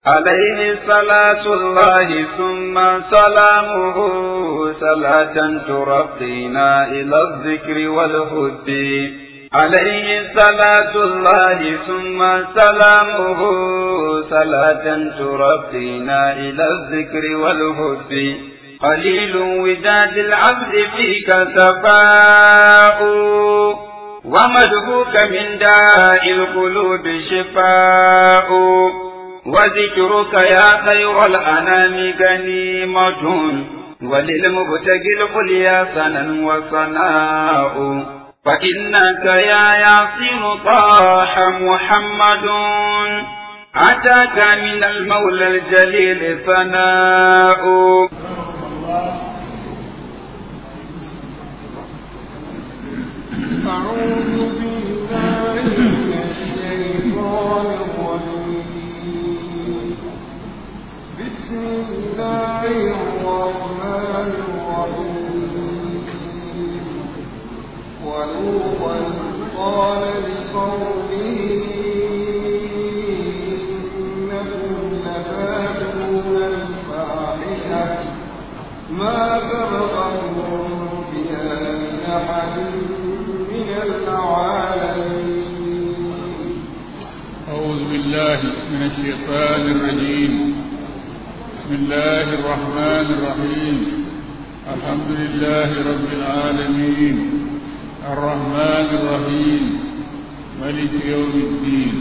عليه صلاة الله ثم سلامه صلاة ترقينا إلى الذكر والهد عليه صلاة الله ثم سلامه صلاة ترقينا إلى الذكر والهد قليل وداد العبد فيك سفاء ومدهوك من داء القلوب شفاء وذكرك يا خير الأنام غنيمة وللمبتغي القليا سنا وصناء فإنك يا ياسين طاح محمد أتاك من المولى الجليل ثناء أعوذ بالله من الشيطان الرجيم بسم الله الرحمن الرحيم ولوطا قال لقومه إنكم لتاتون الفاحشة ما سبقكم بها من أحد من العالمين أعوذ بالله من الشيطان الرجيم بسم الله الرحمن الرحيم الحمد لله رب العالمين الرحمن الرحيم ملك يوم الدين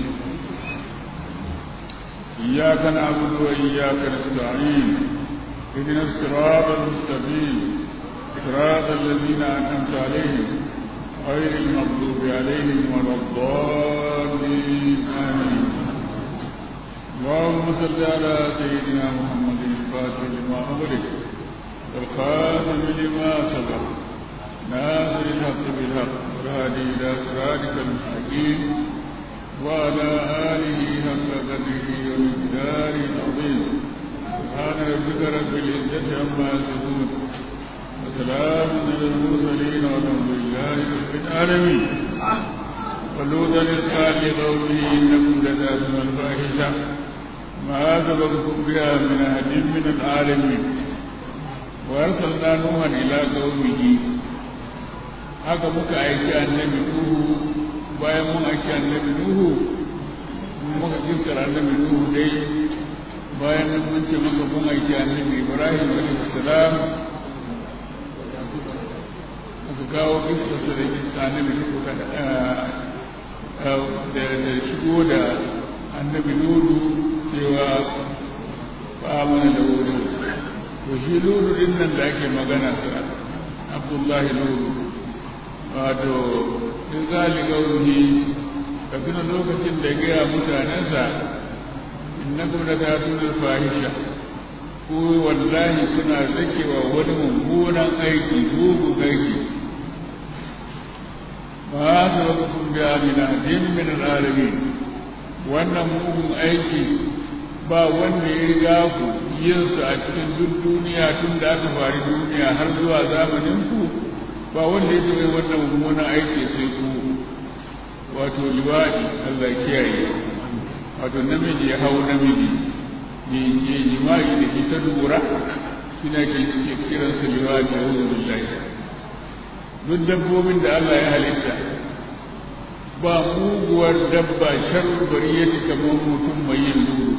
إياك نعبد وإياك نستعين اهدنا الصراط المستقيم صراط الذين أنعمت عليهم غير المغضوب عليهم ولا الضالين آمين اللهم صل على سيدنا محمد الفاتح لما أغلق والخاتم لما سبق ناصر الحق بالحق والهادي إلى صراطك المستقيم وعلى آله حق قدره ومقداره العظيم سبحان ربك رب العزة عما يصفون وسلام على المرسلين والحمد لله رب العالمين ولوطا إذ قال لقومه إنكم لتأتون الفاحشة ما سبقكم بها من أحد من العالمين وأرسلنا نوحا إلى قومه haka muka aiki annabi Nuhu bayan mun aiki annabi Nuhu muka kiskar annabi Nuhu dai bayan nan mun ce maka mun aiki annabi Ibrahim alaihi salam aka kawo kiskarsa da kisa annabi Nuhu da shigo da annabi Nuhu cewa ba mana da wuri to shi Nuhu din nan da ake magana sa Abdullahi Nuhu wato in zali gauri ka tuna lokacin da gaya mutanensa innakum la tatuna fahisha ko wallahi kuna zakewa wani mummunan aiki mugun aiki ba su raba kun biya mina din min alamin wannan mugun aiki ba wanda ya riga ku yin su a cikin duk duniya tun da aka fari duniya har zuwa zamanin ku ba wanda ya taɓa wannan mummunan aiki sai ku wato liwaɗi Allah kiyaye wato namiji ya hau namiji ya jima'i da ke ta dubura suna ke ke kiransa liwaɗi a wurin billahi duk dabbobin da Allah ya halitta ba muguwar dabba sharru bariyati kamar mutum mai yin luru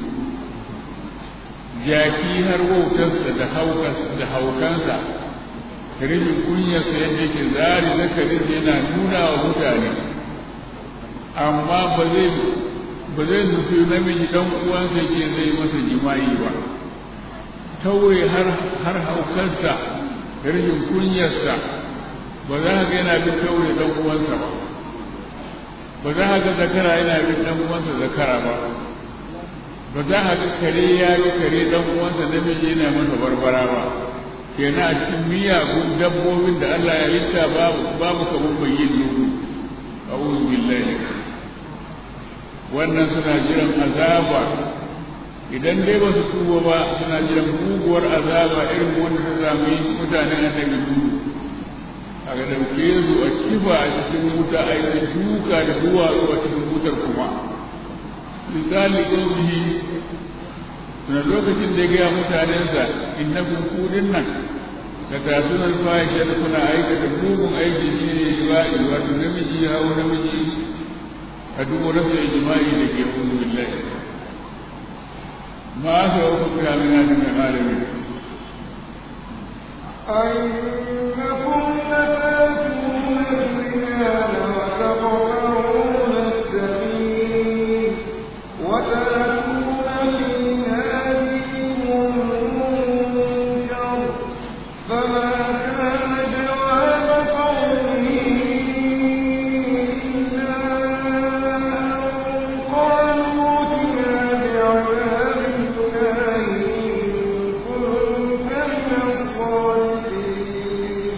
jaki har wautarsa da haukansa rashin kunyarsa yadda yake zari zakarin yana nuna wa mutane amma ba zai ba zai nufi namiji dan uwansa ke zai masa jima'i ba taure har har haukarsa da rashin kunyarsa ba za ka ga yana bin taure dan uwansa ba ba za ka ga zakara yana bin dan uwansa zakara ba ba za ka ga kare ya ga kare dan uwansa namiji yana masa barbara ba kenan a cikin miyagun dabbobin da Allah ya yitta babu babu kamar bayyin nuhu a'udhu billahi wannan suna jiran azaba idan dai ba su tuba ba suna jiran muguwar azaba irin wanda ta sami mutanen annabi nuhu a ga dauke su a kifa a cikin wuta a yi duka da duwatsu a cikin wutar kuma misali ƙaumihi tuna lokacin da ya gaya mutanensa innakum kudin nan da tasunan fahisha da kuna aikata mugun aiki shi ne jima'i wato namiji ya hau namiji a duk rasa jima'i da ke hudu billahi ma aka wa kuka ya mina da mai malami أئنكم لتأتون الرجال وتقطعون السبيل وتأتون في ناديكم المنكر فما كان جواب قومه إلا أن قالوا ائتنا بعذاب الله إن كنت من الصادقين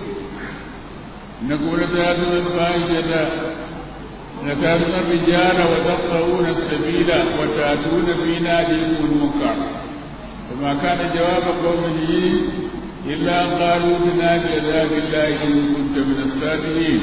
نقول تاتون الفاحشة لتاتون الرجال وتقطعون السبيل وتاتون في ناديكم المنكر فما كان جواب قومه إلا أن قالوا ائتنا بعذاب الله إن كنت من الصادقين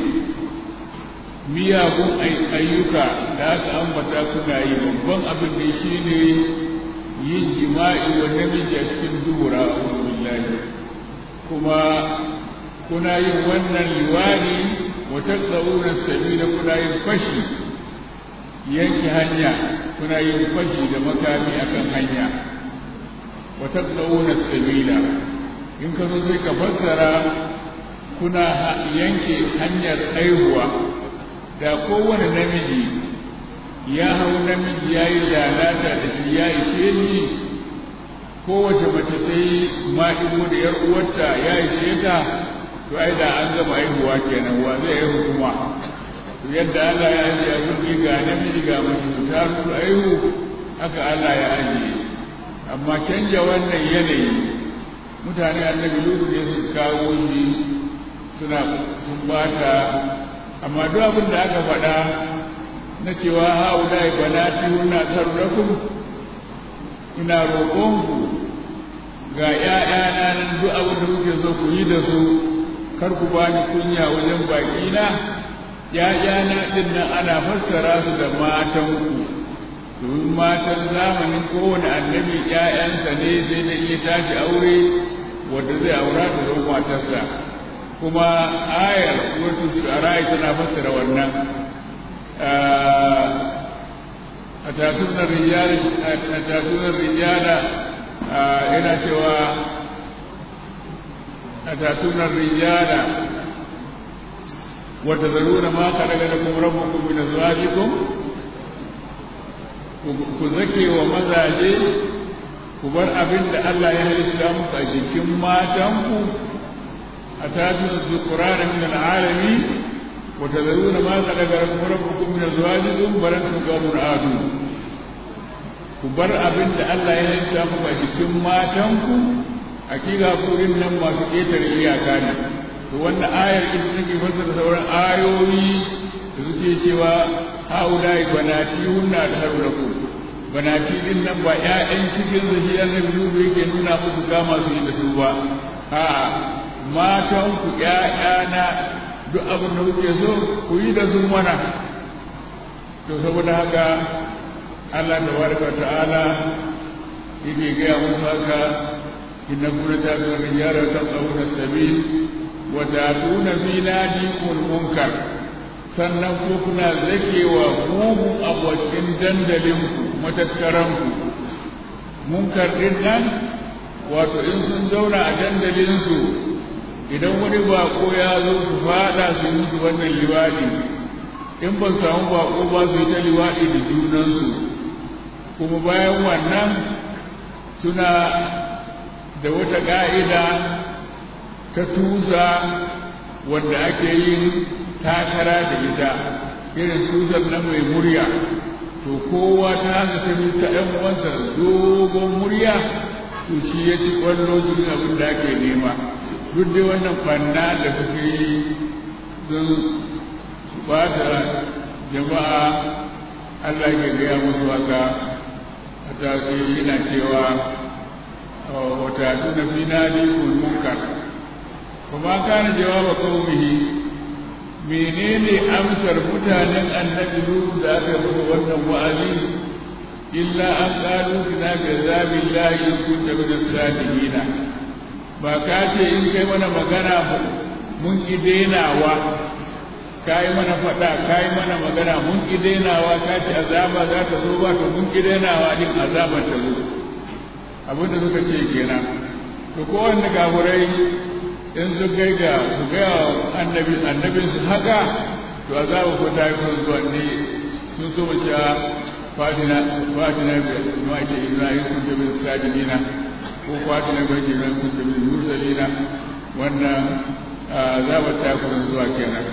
miyagun ayyuka da aka ambata kuna yi babban abin da shi ne yin jima'i wa namiji a cikin dubura billahi kuma kuna yin wannan liwani wa taqawuna sabila kuna yin fashi yanke hanya kuna yin fashi da makami akan hanya wa taqawuna sabila in ka zo sai ka fassara kuna yanke hanyar haihuwa da kowane namiji ya hau namiji ya yi lalata da shi ya ishe ni kowace mace ta yi maɗigo da ‘yar uwarta ya ishe ta to ai da an gama haihuwa kenan wa zai haihu kuma to yadda Allah ya ajiye abin ga namiji ga mace su ta su haihu haka Allah ya ajiye amma canja wannan yanayi mutane annabi lutu ne su kawo shi suna sun bata amma duk abin da aka faɗa na cewa haula banati hunna tarrakum ina roƙonku ga ‘ya'yana nan duk abin da kuke so ku yi da su kar ku ba ni kunya wajen baƙi na ‘ya'yana ɗin nan ana fassara su da matanku domin matan zamanin kowane annabi ‘ya'yansa ne sai da iya tashi aure wanda zai aura ta zama matarsa kuma ayar wasu shu'ara'i tana fassara wannan a tatunan rijala a tatunan rijala yana cewa a tatunan rijala wata zaruna ma ka daga da kuma rabbukum min azwajikum ku zake wa mazaje ku bar abin da Allah ya halitta muku a jikin matanku a tatunan zukurana min al'alami وتذرون ما خلق لكم ربكم من ازواجكم بل انتم قوم عادون ku bar abin da Allah ya halitta muku a cikin matanku hakika kurin nan masu ƙetare iyaka ne to wannan ayar ita take fassara sauran ayoyi da suke cewa haulai banati hunna da harulaku banati din nan ba ƴaƴan cikin da shi annabi Nuhu yake nuna musu kama su yi da su ba a'a matanku ƴaƴana duk abin da kuke so ku yi da sun mana to saboda haka Allah tabaraka ta'ala yake gaya musu haka inna kuna ta ga rijara ta tsawuna sabil wa ta'tuna fi nadikumul munkar sannan ko kuna zakewa mugun abokin dandalinku matattaranku munkar din nan wato in sun zauna a dandalinsu idan wani bako ya zo su fada su yi musu wannan liwaɗi in ba samu bako ba su yi ta liwaɗi da junansu kuma bayan wannan suna da wata ƙa'ida ta tusa wanda ake yin takara da ita irin tusar na mai murya to kowa ta haka ta ta ɗan uwansa dogon murya to shi ya ci ƙwallo cikin abin da ake nema duk dai wannan banna da kuke yi don su bata jama'a Allah ke gaya musu haka a tafi yana cewa wata tuna fi nadi kun munkar kuma kana jawaba qaumihi menene amsar mutanen annabi Nuhu da aka musu wannan wa'azi illa an qalu bina bi azabillahi in kunta min as-sadiqin ba ka ce in kai mana magana mun ki denawa kai mana fada kai mana magana mun ki denawa ka ce azaba za ta zo ba to mun ki denawa din azaba ta zo abinda suka ce kenan to kowanne gafurai in su kai ga su ga annabi annabin su haka to azaba ko ta yi kun zuwa ne sun so mu cewa fatina fatina bi ma ce ibrahim kun da bin sajidina ko fatina bi ce ibrahim kun da bin mursalina wannan azaba ta kun zuwa kenan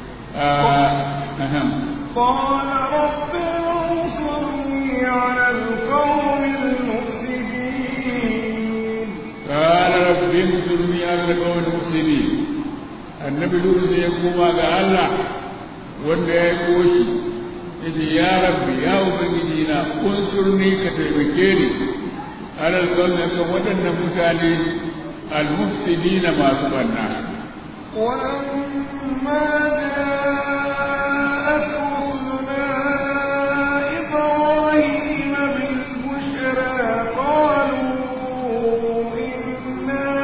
قال رب انصرني على القوم المفسدين قال رب انصرني على القوم المفسدين النبي لوط sai ya koma ga Allah wanda ya koshi yace ya rabbi ya ubangiji na unsurni ka taimake ni alal qawmi kan waɗannan mutane al-mufsidina masu banna ولما جاءت رسلنا إبراهيم بالبشرى قالوا إنا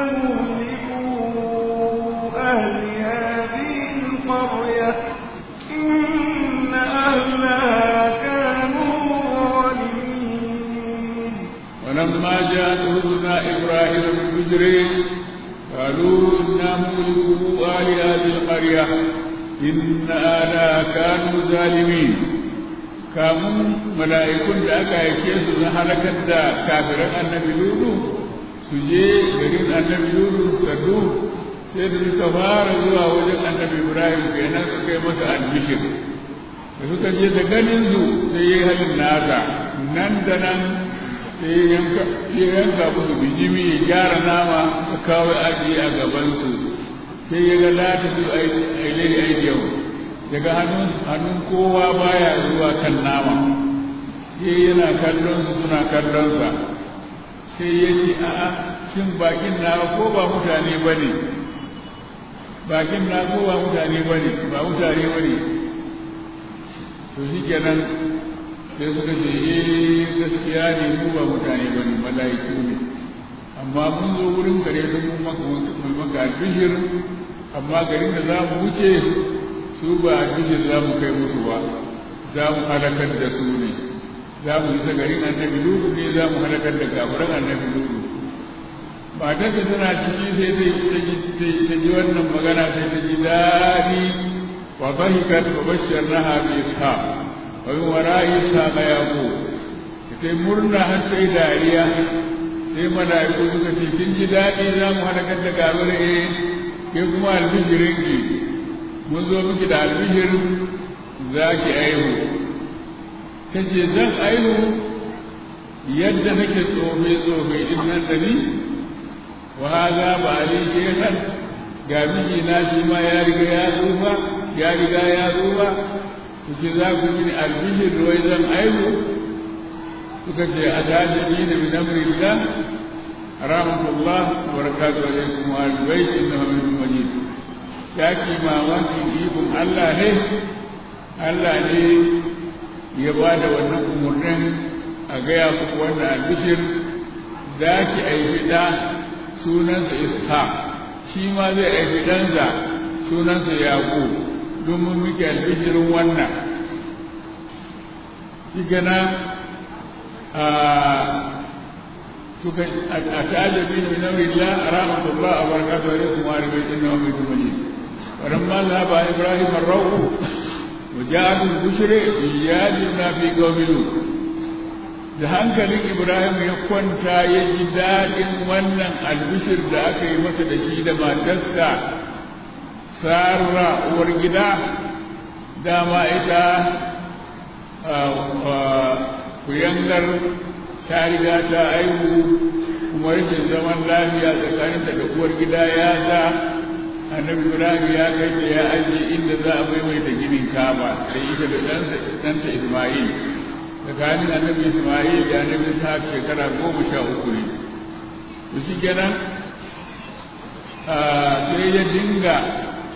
مهلكوا أهل هذه القرية إن أهلها كانوا ظالمين ولما جاءت رسلنا إبراهيم بالبشر قالوا إنا مهلكوا أهل هذه القرية إن أهلها كانوا ظالمين kamun mala'ikun da aka aike su na halakar da kafiran annabi lulu su je garin annabi lulu sadu sai da suka fara zuwa wajen annabi ibrahim kenan su kai masa albishir da suka je da ganin su sai yi halin nasa nan da nan sai ya yanka musu bijimi ya gyara nama a kawo aji a gabansu sai ya ga lati su ailai aidiyau daga hannun kowa baya zuwa kan nama sai yana kallon su suna kallon sa sai ya ce a'a shin bakin na ko ba mutane ba ne bakin na ko ba mutane ba ne ba mutane ba ne to shi kenan sai suka ce eh gaskiya ne mu ba mutane ba ne mala'iku ne amma mun zo wurin gare su mun maka mun maka albishir amma garin da za mu wuce su ba albishir za mu kai musu ba za mu halakar da su ne za mu isa garin annabi lutu ne za mu halakar da kafiran annabi lutu matar da tana ciki sai ta ji wannan magana sai ta ji daɗi wa bahikat wa bashirnaha bi ishaq wa min wara'i ishaq yaqub ta murna har sai dariya sai mala'iku suka ce kin ji daɗi za mu halakar da kafirai eh ke kuma albishirin ki mun zo miki da albishir za ki aihu ta ce zan aihu yadda nake tsofe tsofe din nan da ni wa haza ba ali shehan ga miji na shi ma ya riga ya tsufa ya riga ya tsufa ku ce za ku mini albishir wai zan aihu suka ce a tajabi da min amrillah rahmatullah wa barakatuhu alaikum wa albayt innahu min majid ya ki mamakin ikon Allah ne Allah ne ya ba da wannan umarnin a gaya muku wannan albishir za ki aifi ɗa sunansa isha shi ma zai aifi ɗansa sunansa yaƙo domin muke albishirin wannan shi gana a suka a ta'ajabi ne min amrillah rahmatullah wa barakatuhu alaikum wa albayt innahu min majid ولما ذهب ابراهيم الروح وجاء البشر ايادنا في قوم لوط da hankalin ibrahim ya kwanta ya ji daɗin wannan albishir da aka yi masa da shi da matarsa sarra uwar gida dama ita kuyangar ta riga ta aihu kuma rashin zaman lafiya tsakaninta da uwar gida ya sa annabi ibrahim ya kai ta ya ajiye inda za a maimaita ginin kaba da ita da ɗansa isma'il tsakanin annabi isma'il da annabi isa shekara goma sha uku ne to shi kenan sai ya dinga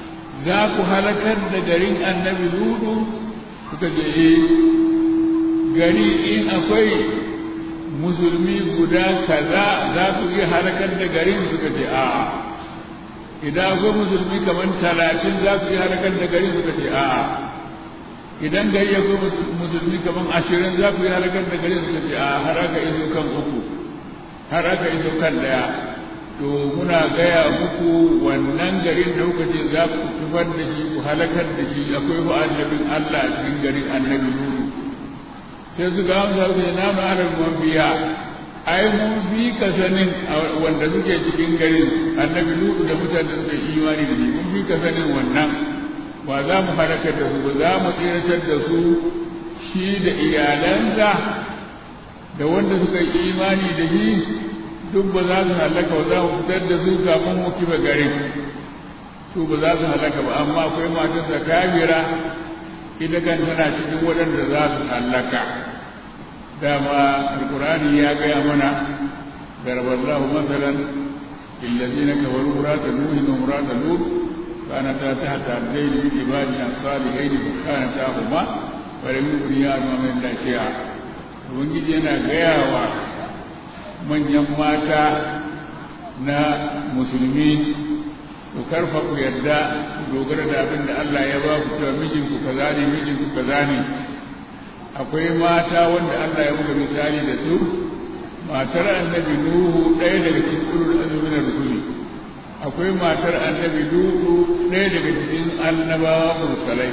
za ku halakar da garin annabi ludu suka je eh gari in akwai musulmi guda kaza za ku iya halakar da garin suka ce a'a idan akwai musulmi kamar talatin za ku iya halakar da garin suka ce a'a idan gari akwai musulmi kamar ashirin za ku iya halakar da garin suka ce a'a har aka iso kan uku har aka iso kan daya to muna gaya muku wannan garin da kuka ce za ku tufar da shi ku halakar da shi akwai fa annabin Allah a cikin garin annabi Nuhu sai su ga amsa su na mu ala mun biya ai mun bi ka sanin wanda suke cikin garin annabi Nuhu da mutanen da suke imani da shi mun bi ka sanin wannan ba za mu halakar da su ba za mu tsiratar da su shi da iyalansa da wanda suka yi imani da shi duk ba za su halaka ba za mu fitar da su kafin mu kifa garin su ba za su halaka ba amma akwai matarsa kafira ita kan tana cikin waɗanda za su halaka dama alkurani ya gaya mana darballahu masalan lillazina kafaru murata nuhin wa murata lut كانتا تحت عبدين من عبادنا الصالحين فكانتاهما ولم يغنيا من الله شيئا ubangiji yana gaya wa manyan mata na musulmi ku karfa ku yadda ku dogara da abin da Allah ya ba ku cewa mijinku kaza ne mijinku kaza ne akwai mata wanda Allah ya buga misali da su matar annabi Nuhu ɗaya daga cikin ulul azmi na rusuli akwai matar annabi Nuhu ɗaya daga cikin annabawa mursalai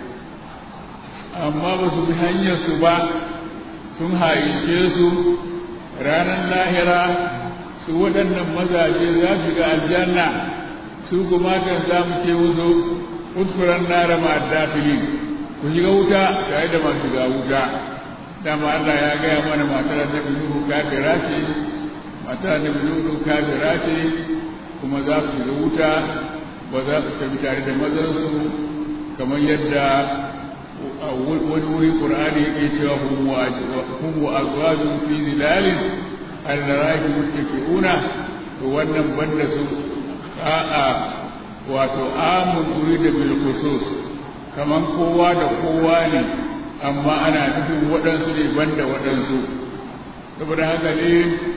amma ba su bi hanyar su ba sun haince su ranar lahira su waɗannan mazaje za su ga aljanna su kuma kan za mu ce musu udfuran nara ma dafilin ku shiga wuta tare da masu shiga wuta dama Allah ya gaya mana matar annabi Nuhu kafira ce matar annabi Nuhu kafira ce kuma za su shiga wuta ba za su tafi tare da mazansu kamar yadda wani wuri Qur'ani yake cewa hum wa azwajun fi zilalin al-ra'yi muttaqiuna to wannan banda su a'a wato amun urida bil khusus kaman kowa da kowa ne amma ana nufin waɗansu ne banda waɗansu saboda haka ne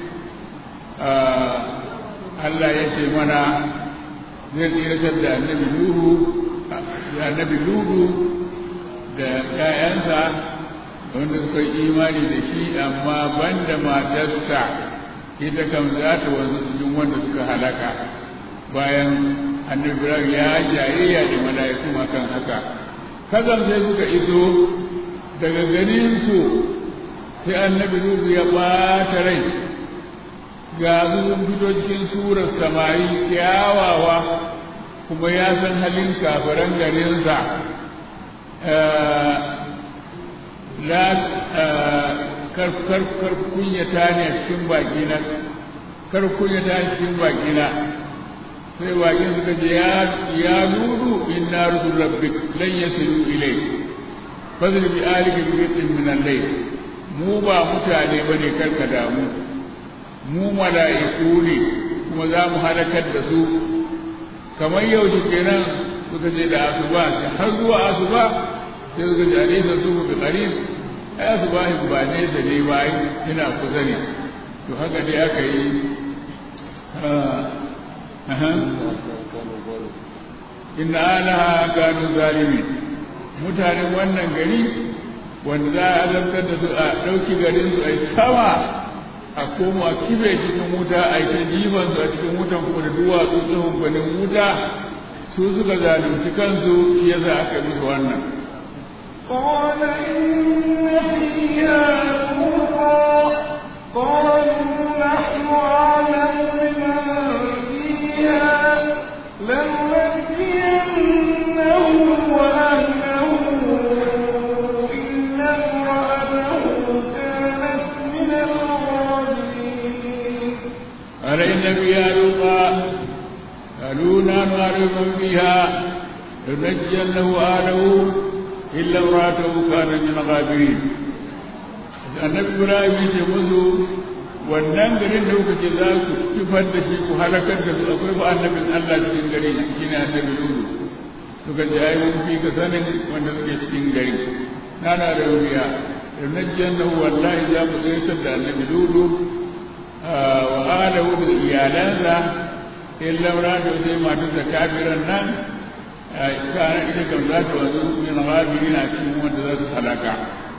Allah ya ce mana zai tsiratar da annabi Nuhu da annabi Nuhu da ‘ya'yansa wanda suka yi imani da shi amma banda matarsa ita kam za ta wanzu cikin wanda suka halaka bayan annabi Ibrahim ya jayayya da mala'iku akan haka kazan sai suka iso daga ganin su sai annabi Nuhu ya ɓata rai ga su sun fito cikin surar samari kyawawa kuma ya san halin kafiran garinsa la kar kunyata ne a cikin bakina kar kunyata a cikin bakina sai bakin suka ce ya nudu inna rusul rabbik lan yasilu ilayk fadl bi alika bi qitin min al-layl mu ba mutane bane karka damu mu mala'iku ne kuma za mu halakar da su kamar yau shi kenan suka ce da asuba har zuwa asuba sai suka ce alisa su bi qarib ai asuba ba ne da ne ba ina kusa ne to haka dai aka yi inna alaha kanu zalimin mutanen wannan gari wanda za a azabtar da su a ɗauki garin su a sama a koma kibe cikin wuta a ta jiban su a cikin wutan kuma da duwatsu tsohon gwanin wuta su suka zalunci kansu shi yasa aka musu wannan قال إن فيها لوطا قالوا نحن أعلم بمن فيها لننجينه وأهله إلا امرأته كانت من الغابرين قال إن فيها لوطا قالوا نحن أعلم من فيها لنجينه أهله إلا امرأته كانت من الغابرين annabi ibrahim ya ce musu wannan garin da kuka ce za ku kifar da shi ku halakar da su akwai ba annabin allah cikin gari shi ne annabi lulu suka ce ai mun fi ka sanin wanda suke cikin gari na na da wuya نجينه والله إذا بقيت النبي لولو وآله إيالانسا إلا امرأته سيما تنسى كافرا نان كان إذا كم ذات وزوء من غابرين أكيم وانتظر سلاكا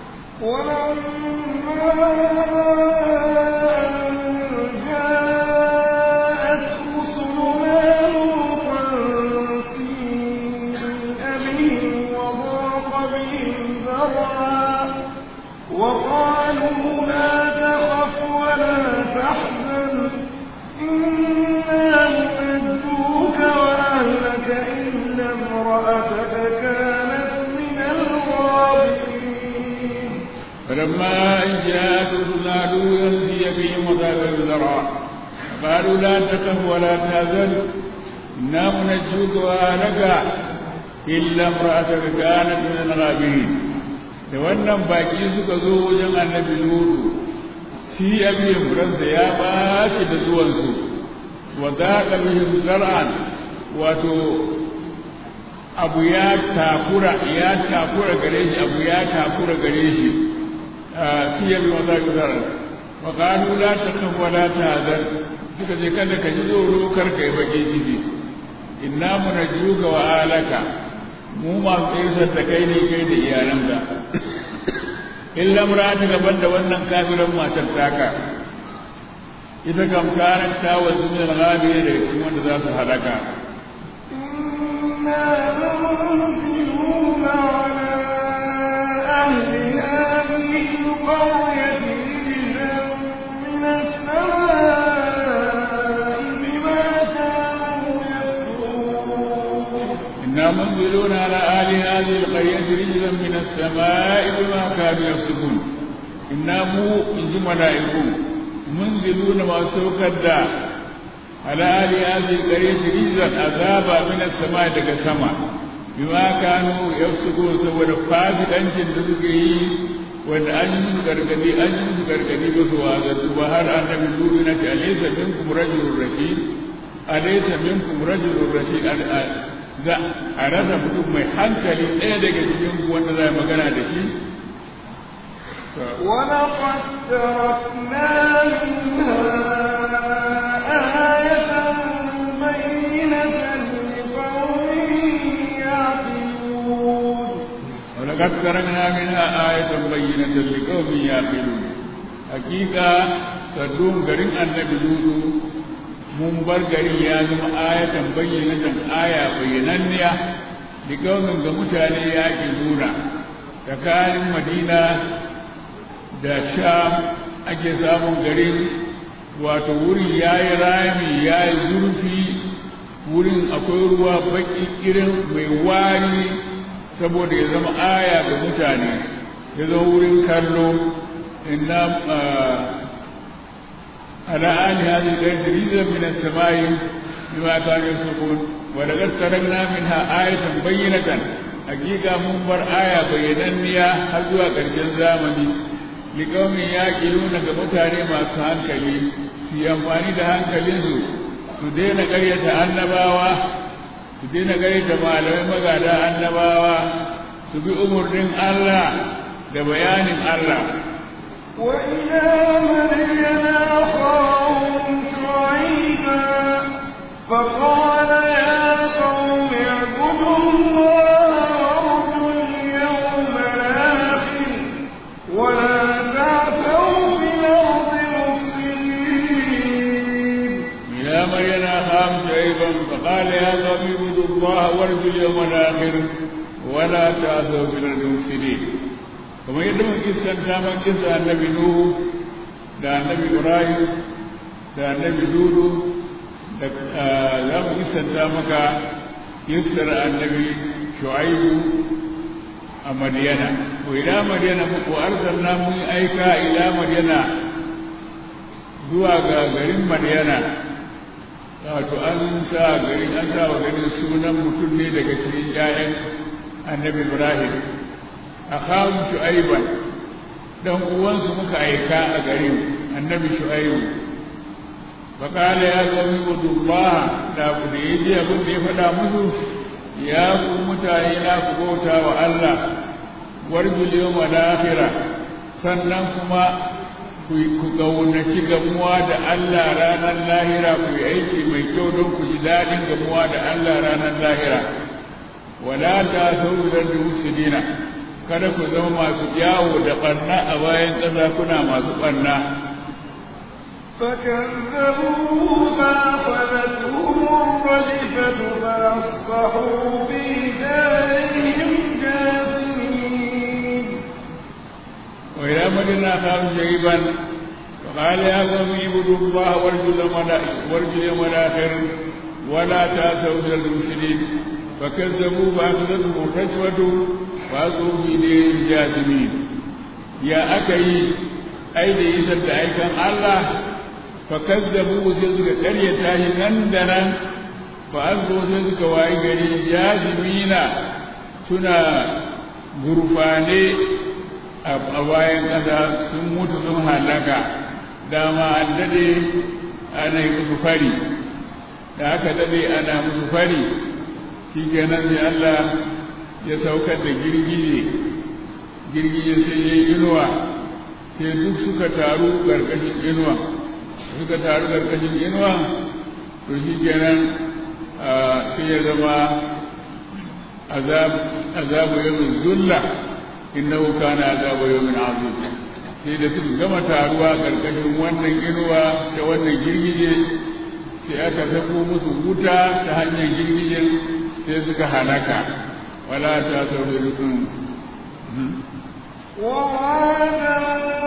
جاءت رسلنا لوطا سيء بهم وضاق بهم ذرعا وقالوا لا تخف ولا تحزن إنا منجوك وأهلك إلا امرأتك كانت من الغابرين فلما إن جاءت رسلنا لوطا سيء بهم وضاق بهم ذرعا قالوا لا تخف ولا تحزن إنا منجوك وأهلك إلا امرأتك كانت من الغابرين da wannan baki suka zo wajen annabi Lutu shi abin ransa ya bashi da zuwansu wa zaqa bihim zar'an wato abu ya takura ya takura gare shi abu ya takura gare shi shi ya bi wa zaqa zar'an wa qalu la takhaf wa la tahzan suka ce kada ka ji tsoro kar ka yi baki ciki inna munajjuka wa alaka mu masu tsirsar da kai ne kai da iyalanka illa murata gaban da wannan kafiran matar taka ita kam karan ta wasu min al-ghabi da cikin wanda za su halaka إنا لمنزلون على أهل هذه القرية رجزا من السماء بما كانوا يكفرون إنا منزلون على أهل هذه القرية رجلا من السماء بما كانوا يفسقون إنا مو إن ملائكم منزلون ما سوكدا على أهل هذه القرية رجلا عذابا من السماء دك السماء بما كانوا يفسقون سوى فاسق أنشن تسكي wanda an yi musu gargadi an yi musu gargadi ba su wazantu ba har annabi lulu na ce alaysa minkum rajulun rashid alaysa minkum rajulun rashid za a rasa mutum mai hankali ɗaya daga cikin ku wanda za a magana da shi ولقد تركنا منها آية بينة لقوم يعقلون ولقد تركنا منها آية بينة لقوم يعقلون حقيقة صدوم قرن النبي لولو mun bar gari ya zama ayatan bayyanatan aya bayyananniya da kaunin ga mutane ya ke nuna tsakanin madina da sham ake samun garin wato wurin ya yi rami ya yi zurfi wurin akwai ruwa baki irin mai wari saboda ya zama aya ga mutane ya zama wurin kallo inna على آل هذه الآية ريزا من السماء بما كانوا يسلكون ولقد تركنا منها آية بينة حقيقة منبر آية بينانية هزوا كرجن زامني لقوم يأكلون كمتاني ما سهنكلي في أمفاني ده هنكلينسو su daina ƙaryata annabawa su daina ƙaryata malamai magada annabawa su bi umarnin Allah da bayanin Allah وإلى مدين أخاهم شعيبا فقال يا قوم اعبدوا الله وارجوا اليوم الآخر ولا تعثوا في الأرض مفسدين إلى مدين أخاهم شعيبا فقال يا قوم اعبدوا الله وارجوا اليوم الآخر ولا تعثوا في الأرض مفسدين kamar yadda mun kissanta man kissa annabi nuhu da annabi ibrahim da annabi dudu da za mu kissanta maka kissar annabi shu'aibu a madiyana ko ila madiyana ko arsalna mun aika ila madiyana zuwa ga garin madiyana wato an sa garin an sa wa garin sunan mutum ne daga cikin 'ya'yan annabi ibrahim akhahum shu'aiban dan uwansu muka aika a garin annabi shu'aibu faqala ya qawmi budullah da ku da yaji abin da ya faɗa musu ya ku mutane na ku bauta wa Allah warjul yawmal akhirah sannan kuma ku ƙaunaci gamuwa da Allah ranar lahira ku yi aiki mai kyau don ku ji daɗin gamuwa da Allah ranar lahira wala ta sauran da musulina kada ku zama masu yawo da ɓarna a bayan ƙasa kuna masu ɓarna فكذبوه فأخذتهم الرجفة فأصبحوا في دارهم جاثمين وإلى مدينة أخاهم شعيبا فقال يا قوم اعبدوا الله وارجوا اليوم الآخر ولا تأسوا إلى المفسدين فكذبوا فأخذتهم الرجفة فأصبحوا في دارهم جاثمين يا أكي أيدي إسد أيكم الله fakazzabu sai suka karyata shi nan da nan fa azzo sai suka wayi gari jazimina suna gurfane a bayan ƙasa sun mutu sun halaka dama an dade ana yi musu fari da aka dade ana musu fari shi kenan sai Allah ya saukar da girgije girgije sai ya yi inuwa sai duk suka taru ƙarƙashin inuwa suka taru karkashin inuwa to shi kenan sai ya zama azabu yawmin zulla innahu kana azabu yawmin azim sai da suka gama taruwa karkashin wannan inuwa ta wannan girgije sai aka sako musu wuta ta hanyar girgijen sai suka halaka wala ta sauri rukun وعادا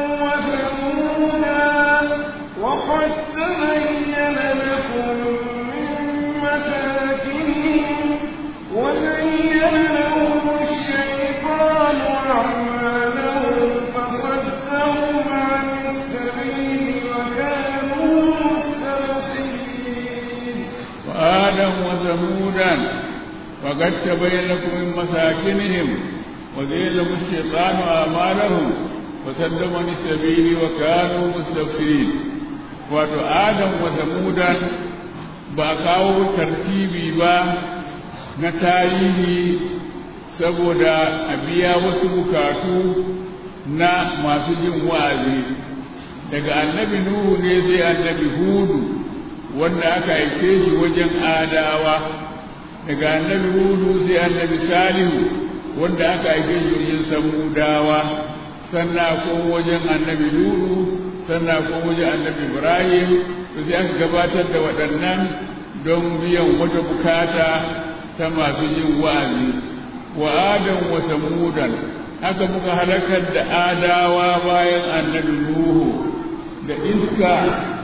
وثمودا وقد تبين لكم من مساكنهم وزين لهم الشيطان أعمالهم فصدهم عن السبيل وكانوا مستبصرين وآدم وثمودا وقد تبين لكم من مساكنهم وزين لهم الشيطان أعمالهم فصدهم عن السبيل وكانوا مستبصرين wato adam wa samudan ba kawo tartibi ba na tarihi saboda a biya wasu bukatu na masu jin wa'azi daga annabi nuhu ne sai annabi hudu wanda aka aike shi wajen adawa daga annabi hudu sai annabi salihu wanda aka aike shi wajen samudawa sannan ko wajen annabi lulu sannan ko wajen annabi ibrahim to sai aka gabatar da waɗannan don biyan wata bukata ta masu yin wa'azi wa adam wa samudan haka muka halakar da adawa bayan annabi nuhu da iska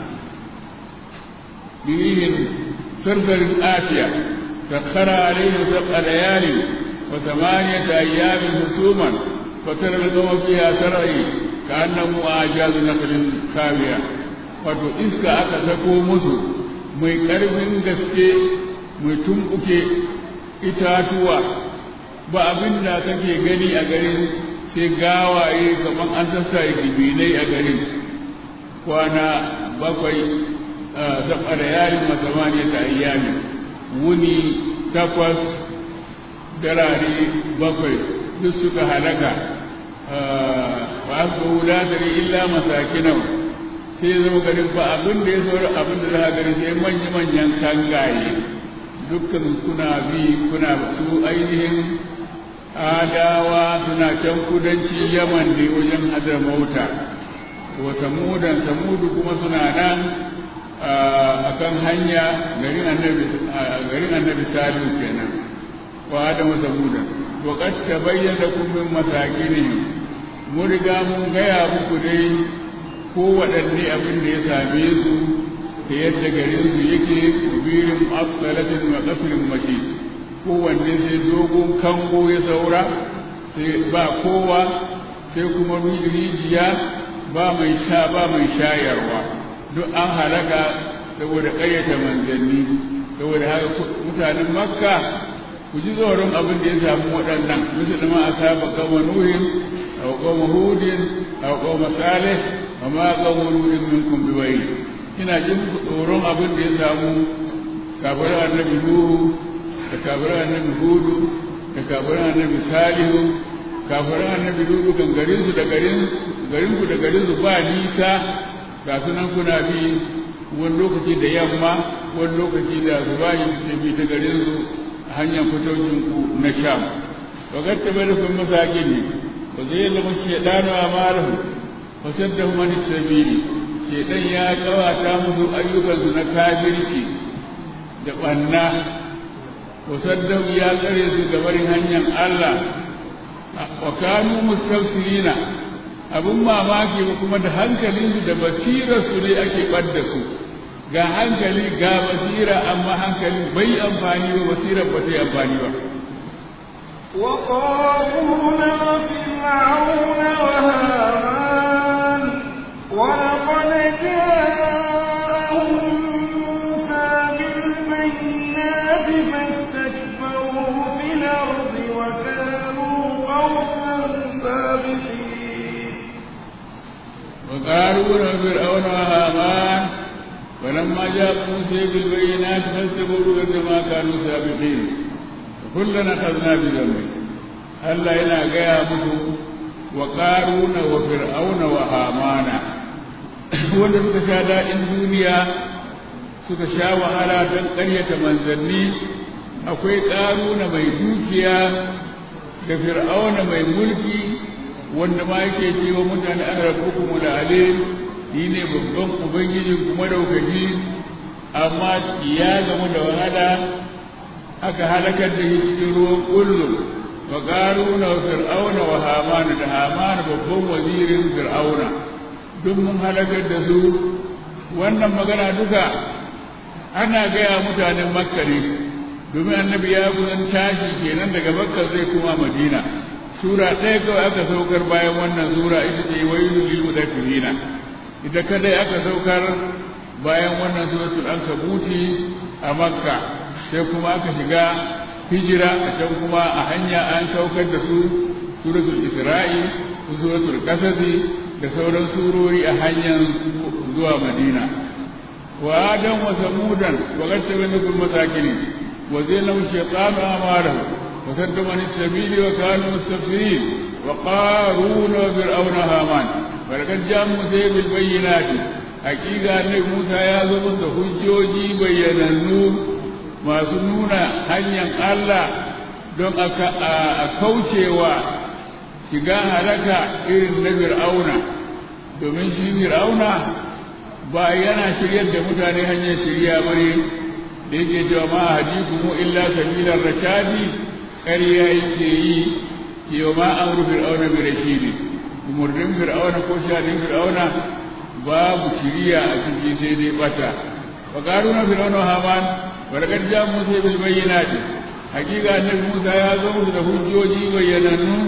birihin sarsarin asiya sakkara alaihim sab'a layali wa thamaniyata ayyamin husuman فترى القوم فيها سرعي كأنهم أعجاز نخل خاوية wato iska aka sako musu mai ƙarfin gaske mai tumɓuke itatuwa ba abin da kake gani a garin sai gawaye kamar an sassa dibinai a garin kwana bakwai saba da yarin masamaniya ta ayyami wuni takwas darare bakwai duk suka halaka wa asbahu la tari illa masakinau sai zama garin ba abin da ya sauri abin da za a gani sai manya manyan kangaye dukkan kuna bi kuna su ainihin adawa suna can kudanci yaman ne wajen hadar mauta wa samudan samudu kuma suna nan a kan hanya garin annabi garin annabi salihu kenan wa adamu samudan wa qad tabayyana lakum min masakinihim mun riga mun gaya muku dai ko waɗanne abin da ya same su da yadda garin su yake kubirin afsalatin wa qasrin mashi kowanne sai dogon kango ya saura sai ba kowa sai kuma rijiya ba mai sha ba mai shayarwa duk an halaka saboda ƙayyata manzanni saboda haka mutanen makka ku ji tsoron abin da ya samu waɗannan misali ma a saba kama nuhin a kama hudin a kama salih a ma kama nuhin min kun biwayi ina jin tsoron abin da ya samu kafirar annabi nuhu da kafirar annabi hudu da kafirar annabi salihu kafirar annabi nuhu kan garin su da garin garin ku da garin su ba nisa ga sunan kuna bi wani lokaci da yamma wani lokaci da zubayi ke bi ta garin su hanyar fitocin ku na sham wa gatta bai rufin masaki ne ba zai yi lamun shaidanu a malahu wa sadda mani sabili shaidan ya kawata musu ayyukansu na kafirci da ɓanna wa sadda ya tsare su gabarin hanyar Allah wa kanu mustafsirina abun mamaki ba kuma da hankalinsu da basirarsu ne ake ɓadda su ga hankali ga basira amma hankali bai amfani ba basirar ba ta yi amfani ba وقارون وفرعون وهامان ولقد جاءهم موسى بالبينات فاستكبروا في الأرض وكانوا قوما سابقين وقارون وفرعون وهامان فلما جاء موسى بالبينات فاستكبروا كما كانوا سابقين كلنا أخذنا بذنبه Allah yana gaya musu wa ƙaruna wa fir'auna wa hamana wanda suka sha daɗin duniya suka sha wahala don ƙaryata manzanni akwai ƙaruna mai dukiya da fir'auna mai mulki wanda ma yake cewa mutane an rabbukum da alim ni ne babban ubangijin kuma daukaki amma ya gamu da wahala aka halakar da shi cikin ruwan kullum wa qaruna wa fir'auna wa hamana da hamana babban wazirin fir'auna duk mun halakar da su wannan magana duka ana gaya mutanen makka ne domin annabi ya kusan tashi kenan daga makka zai kuma madina sura ɗaya kawai aka saukar bayan wannan sura ita ce wailu lil mudaffirina ita kadai aka saukar bayan wannan suratul ankabuti a makka sai kuma aka shiga hijira a can kuma a hanya an saukar da su suratul isra'i suratul kasasi da sauran surori a hanyar zuwa madina wa adam wa samudan wa gatta bainakum masakin wa zainahu shaytanu amalahu wa sadda man sabili wa kanu mustafsirin wa qarun wa fir'auna haman barkan jamu sai bil bayyinati hakika ne Musa ya zo da hujjoji bayyanannu masu nuna hanyar Allah don a kaucewa shiga halaka irin na fir'auna domin shi fir'auna ba yana shiryar da mutane hanyar shirya bane da yake cewa ma hadikum illa sabilar rashadi ƙarya yake yi cewa ma amru fir'auna bi rashidi umurnin fir'auna ko shadin fir'auna babu shiriya a ciki sai dai bata wa qaruna fir'auna haman wa laqad ja musa bil bayyinati hakika annabi musa ya zo musu da hujjoji bayyanannu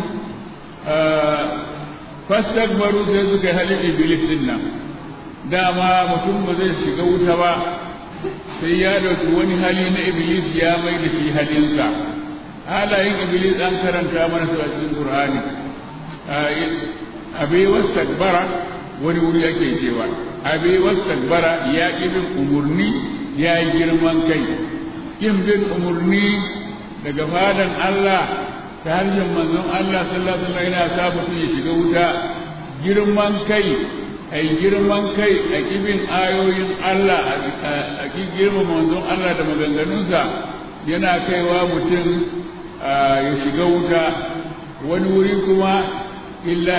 fastakbaru sai suka yi halin iblis din nan dama mutum ba zai shiga wuta ba sai ya dauki wani hali na iblis ya mai da shi halinsa halayen iblis an karanta mana su a cikin qur'ani abai wastakbara wani wuri ake cewa abai wastakbara ya ƙi bin umurni ya yi girman kai ƙin bin umurni daga fadan Allah ta harshen manzon Allah sallallahu alaihi wasallam yana sa mutum ya shiga wuta girman kai ai girman kai a kibin ayoyin Allah a ki girma manzon Allah da maganganunsa yana kaiwa mutum ya shiga wuta wani wuri kuma illa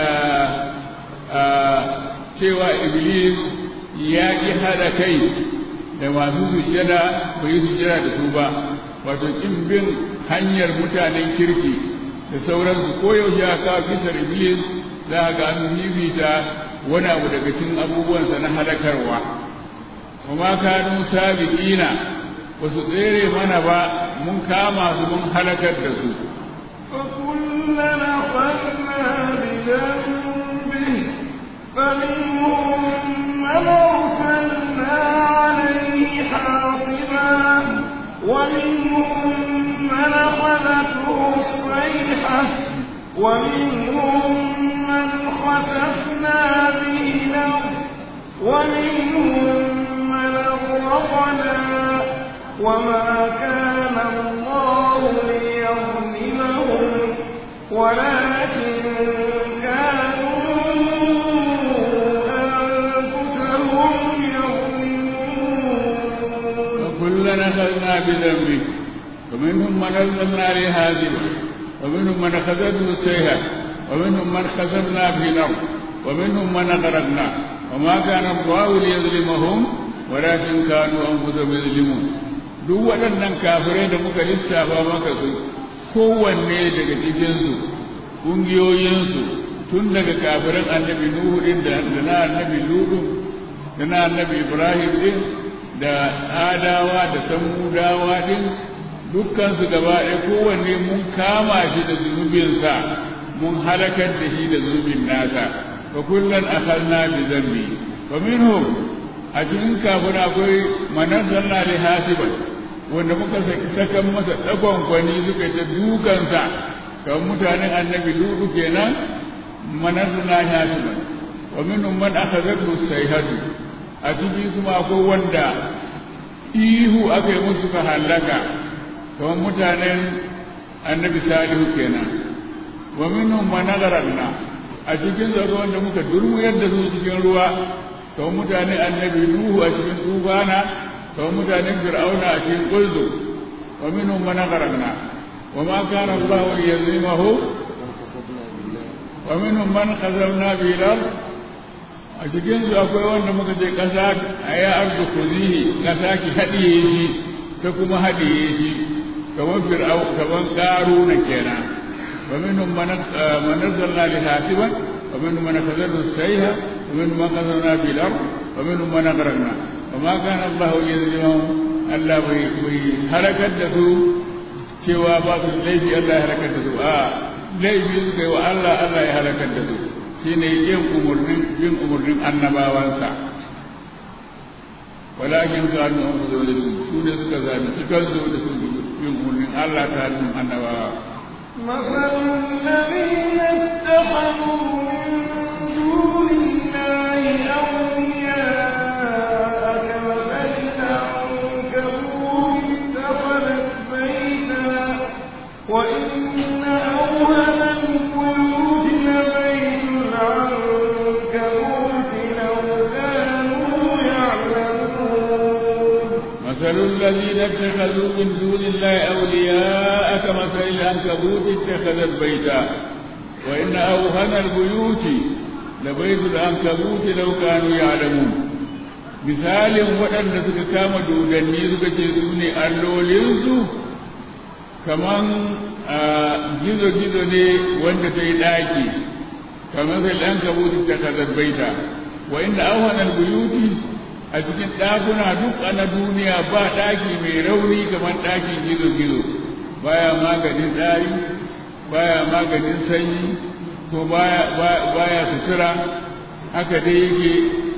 cewa iblis ya ƙi haɗa kai da masu sujjada bai yi sujjada da su ba wato ƙin bin hanyar mutanen kirki da sauransu ko yaushe aka kawo kisar iblis za a ga an fifita wani abu daga cikin abubuwansa na halakarwa kuma kanu sabiqina ba su tsere mana ba mun kama su mun halakar da su فكلنا أخذنا بذنبه فمنهم من أرسلنا عليه حاصبا ومنهم من أخذته الصيحة ومنهم من خسفنا به الأرض ومنهم من أغرقنا وما كان الله ليظلمهم ولكن كانوا فكلنا أخذنا بذنبه ومنهم من أرسلنا عليه حاسبا ومنهم من أخذته السيئة ومنهم من خسفنا في الأرض ومنهم من أغرقنا وما كان الله ليظلمهم ولكن كانوا أنفسهم يظلمون duk waɗannan kafirai da muka lissafa maka su kowanne daga cikinsu ƙungiyoyinsu tun daga kafiran annabi nuhu din da na annabi ludu da na annabi ibrahim din da adawa da samudawa din dukkansu gaba ɗaya kowanne mun kama shi da zunubinsa mun halakar da shi da zunubin nasa fa kullun akhadna bi dhanbi wa minhum a cikin kafin akwai manazalna li hasiban wanda muka saka masa tsakon kwani suka ta dukansa kamar mutanen annabi ludu kenan manazalna li hasiban wa minhum man akhadhathu sayhatu a cikin kuma akwai wanda ihu aka yi musu ka halaka kamar mutanen annabi salihu kenan wa minhum man agharna a cikin zaro wanda muka durmuyar da su cikin ruwa kamar mutanen annabi nuhu a cikin tufana kamar mutanen fir'auna a cikin kulzu wa minhum man agharna wa ma kana Allah yazlimahu wa minhum man khazawna bil ard a cikin su akwai wanda muka ce kasa aya ardu kuzihi kasa ki hadiye shi ta kuma hadiye shi kamar fir'au kamar qaruna kenan wa minhum man man nazzalna li hasiban wa minhum man khazawna sayha wa minhum man khazawna bil ard wa minhum man aghraqna wa ma kana Allah yazlimuhum Allah bai bai harakar da su cewa ba su laifi Allah ya harakar da su a laifi suka yi wa Allah Allah ya harakar da su shine yin umurnin yin umurnin annabawansa walakin kanu an zo da su ne suka zabi cikin su da su yin umurnin Allah ta hannun annabawa مثل الذين اتخذوا من دون الله أولياء كمثل العنكبوت اتخذت بيتا وإن أوهن البيوت لبيت العنكبوت لو كانوا يعلمون مثل الذين اتخذوا من دون الله أولياء كمثل العنكبوت اتخذت بيتا وإن أوهن البيوت لبيت العنكبوت لو كانوا يعلمون misalin waɗanda suka kama dodanni suka ce su ne allolinsu kaman gizo-gizo ne wanda ta yi ɗaki kamar sai ɗan kabuti ta kazar baita wa inda auhanar buyuti a cikin ɗakuna duk na duniya ba ɗaki mai rauni kamar ɗakin gizo-gizo baya maganin ɗari baya maganin sanyi ko baya sutura haka dai yake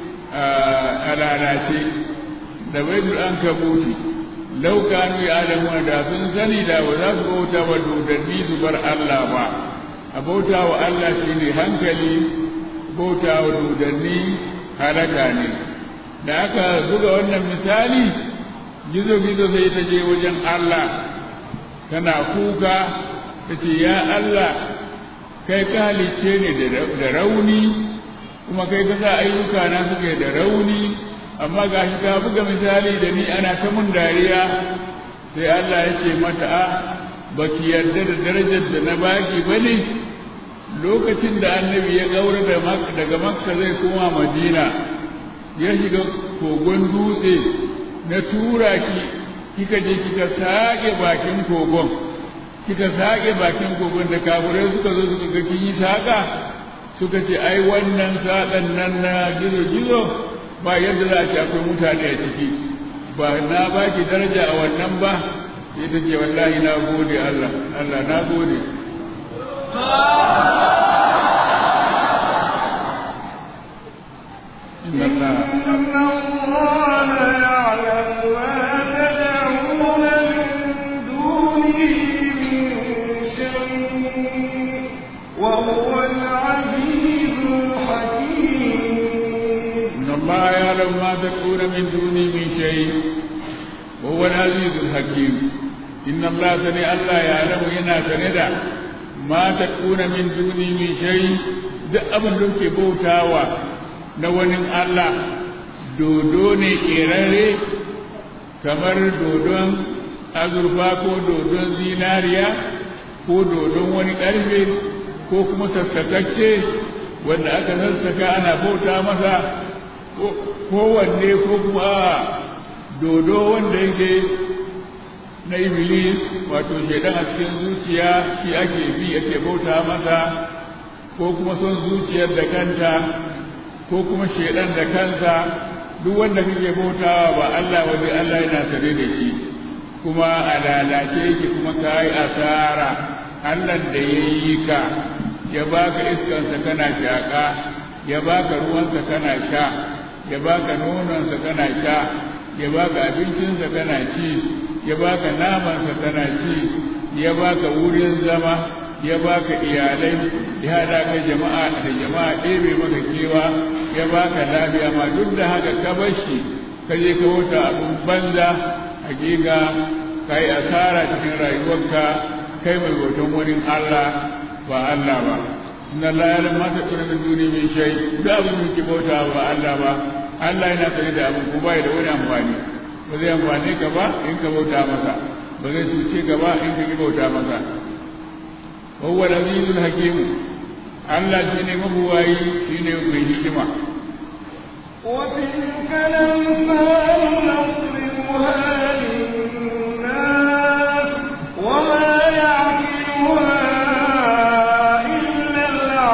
a lalace da baitul an kabuti laukanu ya adamu da sun sani da ba za su bauta wa dodanni su bar Allah ba a bauta wa Allah shine hankali bauta wa dodanni halaka ne da aka buga wannan misali gizo-gizo sai ta je wajen Allah tana kuka ta ce ya Allah kai ka halicce ne da rauni kuma kai ka sa ayyuka na suke da rauni amma ga shi ka buga misali da ni ana ta mun dariya sai Allah ya ce mata a baki yarda da darajar da na baki bane lokacin da annabi ya gaura daga makka zai koma madina ya shiga kogon dutse na tura ki kika je kika sake bakin kogon kika sake bakin kogon da kafirai suka zo suka ga kin yi saka suka ce ai wannan sakan nan na gizo gizo ba yadda za a ce akwai mutane a ciki ba na baki daraja a wannan ba sai ta ce wallahi na gode Allah Allah na gode إن الله إن الله يعلم ما تدعون من دونه من شيء وهو العزيز الحكيم إن الله يعلم ما تكون من دوني من شيء وهو العزيز الحكيم إن الله سني الله يعلم ينا سندا ما تكون من دوني من شيء duk abin da ke bautawa na wani Allah dodo ne ƙerare kamar dodon azurfa ko dodon zinariya ko dodon wani ƙarfe ko kuma sassakacce wanda aka sassaka ana bauta masa kowanne ko kuma dodo wanda yake na iblis wato shaidan a cikin zuciya shi ake bi ake bauta masa ko kuma son zuciyar da kanta ko kuma shaidan da kansa duk wanda kake bautawa ba Allah wani Allah yana sare da shi kuma a lalace yake kuma ka yi asara Allah da ya yi ka ya baka iskansa kana shaƙa ya baka ruwansa kana sha ya baka nononsa kana sha ya baka abincinsa kana ci ya baka namansa kana ci ya baka wurin zama ya baka iyalai ya haɗa ka jama'a da jama'a ɗebe maka kewa ya baka lafiya ma duk da haka ka bar shi ka je ka wuta abin banza hakika ka yi asara cikin rayuwarka kai mai bautan wurin Allah ba Allah ba inna la ya'lamu ma takunu min duni min shay da abin da ke bauta ba Allah ba Allah yana sani da abin ko bai da wani amfani ba zai amfane ka ba in ka bauta masa ba zai cuce ka ba in ka ki bauta masa wa huwa al-azizul hakim Allah shine mabuwayi shine mai hikima وتلك الأمثال نضربها للناس وما يعقلها إلا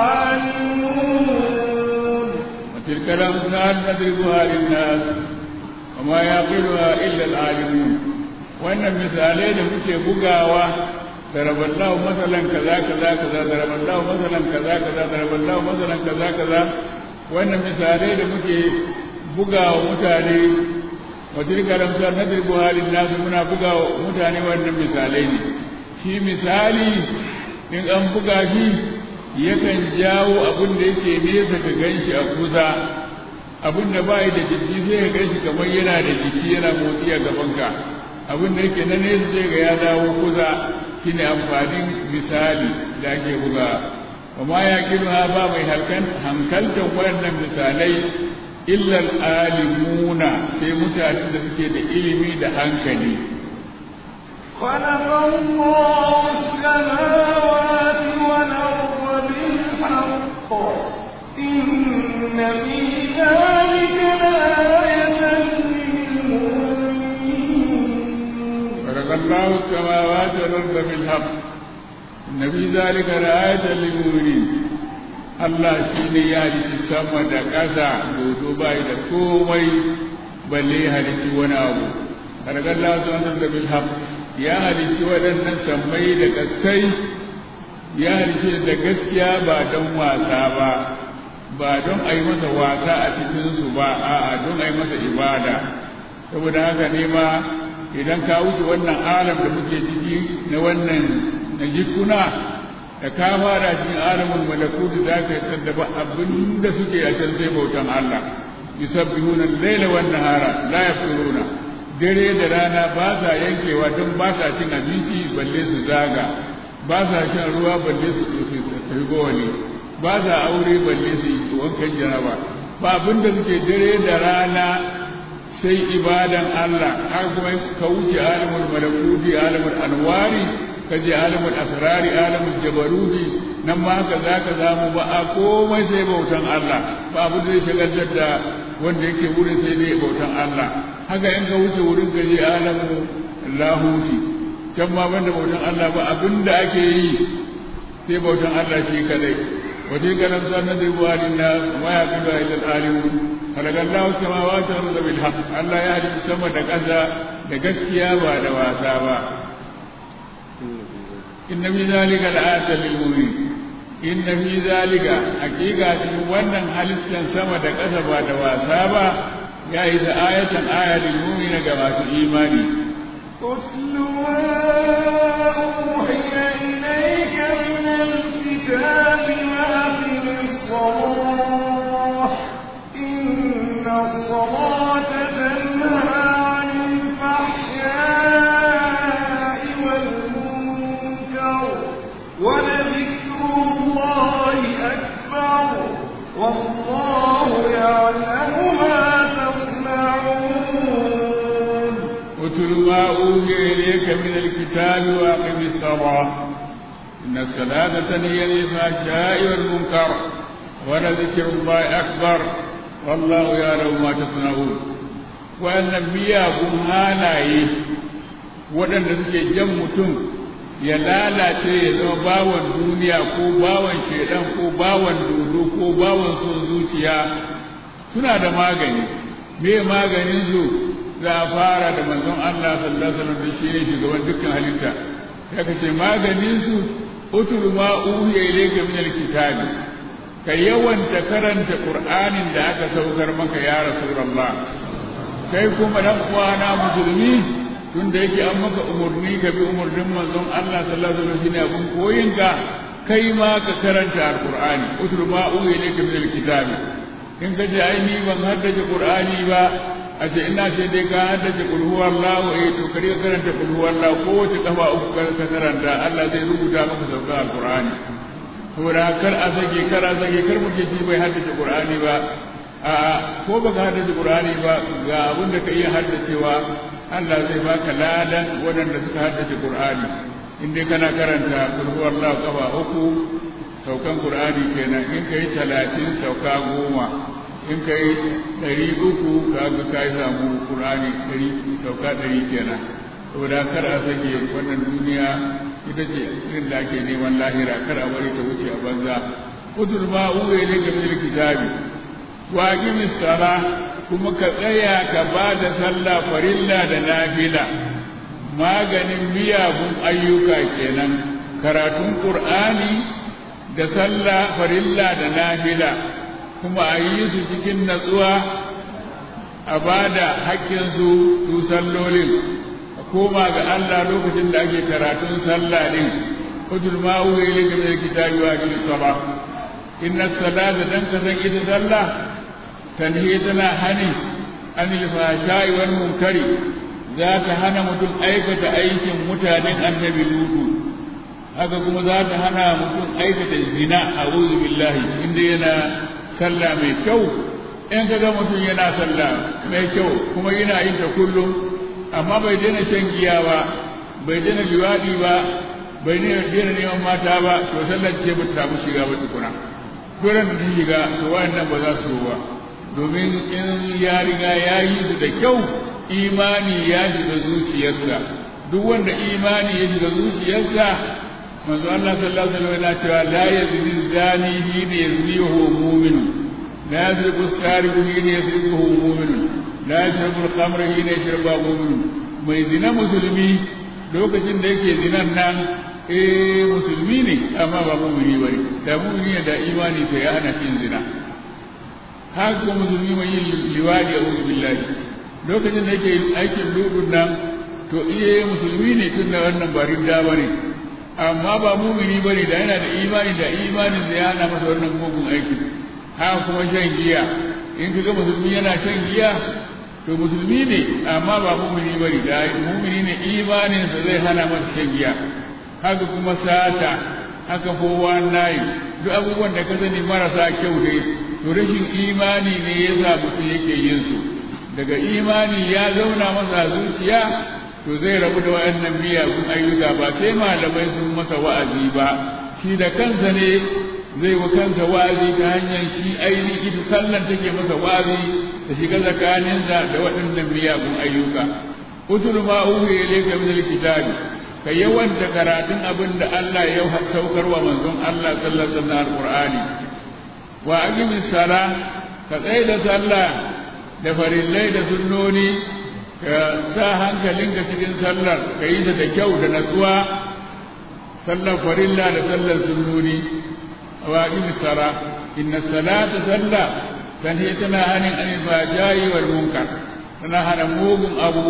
العالمون وتلك الأمثال نضربها للناس وما يعقلها إلا العالمون وأن المثالين muke bugawa ضرب الله مثلا كذا كذا كذا ضرب الله مثلا كذا كذا ضرب الله مثلا كذا كذا wannan misalai da muke bugawa mutane wa tilka lamsal nadribu halin nasu muna bugawa mutane wannan misalai ne shi misali in an buga shi yakan jawo abin da yake nesa ka ganshi a kusa abin da bai da jiki sai ka ganshi kamar yana da jiki yana motsi a gabanka abin da yake na nesa sai ga ya dawo kusa shine amfanin misali da ake buga wa ma yaqiluha ba mai halkan hankaltan waɗannan misalai illa alimuna sai mutanen da suke da ilimi da hankali خلق الله السماوات والأرض بالحق إن في ذلك لآية للمؤمنين خلق الله السماوات والأرض بالحق إن في ذلك لآية للمؤمنين Allah shi ne ya halitti sama da ƙasa dodo bai da komai balle ya halitti wani abu. Karkar Allah su da bilham ya halitti waɗannan sammai da kaskai ya halitti da gaskiya ba don wasa ba, ba don a yi masa wasa a cikinsu ba, a'a don a yi masa ibada. Saboda haka ne ma idan ka wuce wannan alam da muke ciki na wannan na jikuna da ka fara cikin alamun malakutu za ka yi ba abin da suke a can sai bautan Allah yusabbihuna al-laila wan nahara la yafturuna dare da rana ba sa yankewa don ba sa cin abinci balle su zaga ba sa shan ruwa balle su tafi gowani ba sa aure balle su yi wankan jaraba ba abin da suke dare da rana sai ibadan Allah har kuma ka wuce alamul malakuti alamul anwari ka je alamul asrari alamul jabaruti nan ma haka za ka zamu ba a komai sai bautan Allah ba abu da zai shagaltar da wanda yake wurin sai dai bautan Allah haka in ka wuce wurin ka je alamu lahuti can ma banda bautan Allah ba abin da ake yi sai bautan Allah shi kadai وتلك الأمثال نضربها للناس وما يعقلها إلا العالمون خلق الله السماوات والأرض بالحق ألا يهدي السماء دكاسا دكاسيا بعد واسابا إن في ذلك لآية للمؤمنين إن في ذلك حقيقة wannan halittar sama da ƙasa ba da wasa ba ya yi da ayatan aya lilmu'mina ga masu imani اتل ما أوحي إليك من الكتاب وأقم الصلاة إن الصلاة تنهى عن الفحشاء والمنكر ولذكر الله أكبر والله يعلم ما تصنعون اتل ما أوحي إليك من الكتاب وأقم الصلاة إن الصلاة تنهي عن الفحشاء والمنكر ولذكر الله أكبر والله يعلم ما تصنعون وأن miyagun halaye waɗanda suke jan mutum ya lalace ya zama bawan duniya ko bawan shedan ko bawan dodo ko bawan son zuciya suna da magani me maganin su za a fara da manzon Allah sallallahu alaihi wasallam da shi ne shugaban dukkan halitta ya kace maganin su utul ma uhiya ilayka min alkitabi ka yawanta karanta qur'anin da aka saukar maka ya rasulullah kai kuma dan uwana musulmi tunda yake an maka umurni ka bi umurnin manzon Allah sallallahu alaihi wasallam shine abun koyinka kai ma ka karanta alqur'ani utul ma uhiya ilayka min alkitabi in ka ce ai ni ban haddace qur'ani ba a ce ina ce dai ka haddace kul huwallahu eh to kare karanta kul huwallahu ko wace kafa uku ka karanta Allah zai rubuta maka sauka alqur'ani saboda kar a sake kar a sake kar mu ce shi bai haddace qur'ani ba a ko baka haddace qur'ani ba ga abin da ka iya haddacewa Allah zai baka ladan waɗanda suka haddace qur'ani in dai kana karanta kul huwallahu kafa uku saukan qur'ani kenan in kai talatin sauka goma in kai ɗari uku ka ga ka yi samu ƙur'ani ɗari sauka ɗari kenan saboda kar a sake wannan duniya ita ce irin da ake neman lahira kar a bari ta wuce a banza utul ma uwe ne ga min kitabi wa aqimis sala kuma ka tsaya ka ba da sallah farilla da nafila maganin miyagun ayyuka kenan karatun qur'ani da sallah farilla da nafila kuma a yi su cikin natsuwa a ba da haƙƙinsu su sallolin a koma ga Allah lokacin da ake karatun sallah din ujul ma uwa ile ga mai kitabi wa bil sala inna salata dan ka san ita sallah tanhi tana hani anil fahsha'i wal munkari za ta hana mutum aikata aikin mutanen annabi lutu haka kuma za ta hana mutum aikata zina a'udhu billahi inda yana sallah mai kyau in ka ga mutum yana sallah mai kyau kuma yana yin ta kullum amma bai daina shan giya ba bai daina liwaɗi ba bai daina neman mata ba to sallar ce ba ta samu shiga ba tukuna dole da ta shiga to wayannan ba za su ba domin in ya riga ya yi su da kyau imani ya shiga zuciyarsa duk wanda imani ya shiga zuciyarsa manzo Allah sallallahu alaihi wasallam yana cewa la yazni zani hina yazni wa huwa mu'min la yasriqu sariqu hina yasriqu wa huwa mu'min la yashrabu al-khamra hina yashrabu mu'min mai zina musulmi lokacin da yake zinan nan eh musulmi ne amma ba mu'mini bane da mu'mini da imani sai ya hana cin zina haka kuma musulmi mai yin liwadi a billahi lokacin da yake aikin ludun nan to iya musulmi ne tun da wannan ba ridda bane amma ba mumini bane da yana da imani da imanin da ya hana masa wannan mugun aiki haka kuma shan giya in kaga musulmi yana shan giya to musulmi ne amma ba mumini bane da mumini ne imanin sa zai hana masa shan giya haka kuma sata haka kowa nayi duk abubuwan da ka sani marasa kyau dai to rashin imani ne ya sa mutum yake yin su daga imani ya zauna masa zuciya to zai rabu da wayannan miyagun ayyuka ba sai malamai sun masa wa'azi ba shi da kansa ne zai wa kansa wa'azi ta hanyar shi ainihin ita sallan take masa wa'azi ta shiga tsakaninsa da waɗannan miyagun ayyuka utul ma uhi ilayka min alkitabi ka yawanta karatun abin da Allah ya saukar wa manzon Allah sallallahu alaihi wasallam alqur'ani wa aqimis sala ka tsaya da sallah da farillai da sunnoni ka sa hankalinka cikin sallar ka yi ta da kyau da natsuwa sallar farilla da sallar sunnoni wa aqimi sala inna salata salla tanhi tana hanin anil fajai wal munkar tana hana mugun abu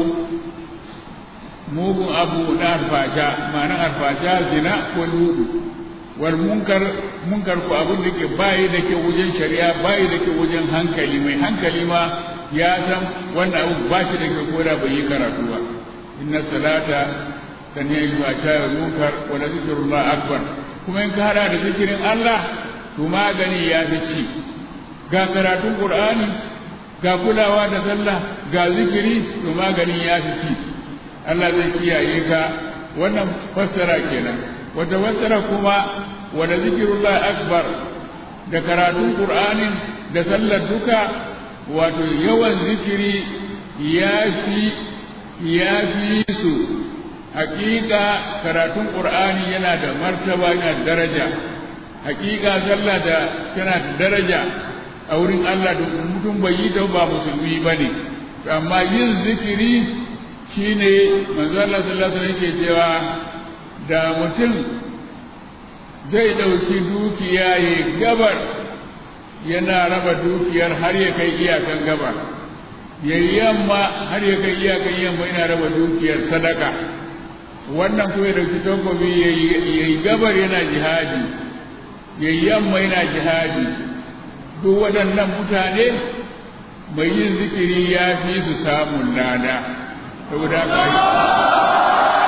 mugun abu na alfasha ma'ana alfasha zina ko ludu wal munkar munkar ko abin da ke bayi da ke wajen shari'a bayi da ke wajen hankali mai hankali ma ya san wannan abu ba shi da ke koda bai yi karatu ba inna salata tanhiya anil fahsha wal munkar wa la zikrullah akbar kuma in ka hada da zikirin Allah to magani ya fi ci ga karatun Qur'ani ga kulawa da sallah ga zikiri to magani ya fi ci Allah zai kiyaye ka wannan fassara kenan wata fassara kuma wanda zikirullah akbar da karatun qur'anin da sallar duka wato yawan zikiri ya fi ya fi su hakika karatun qur'ani yana da martaba yana da daraja hakika sallah da tana da daraja a wurin Allah da mutum bai yi ta ba musulmi bane amma yin zikiri shine manzo Allah sallallahu alaihi wasallam yake cewa da mutum zai dauki dukiya ya gabar yana raba dukiyar har ya kai iyakan gabar yayi yamma har ya kai iyakan yamma yana raba dukiyar sadaka wannan kuma ya dauki takobi yayi gabar yana jihadi yayi yamma yana jihadi duk waɗannan mutane mai yin zikiri ya fi su samun lada saboda haka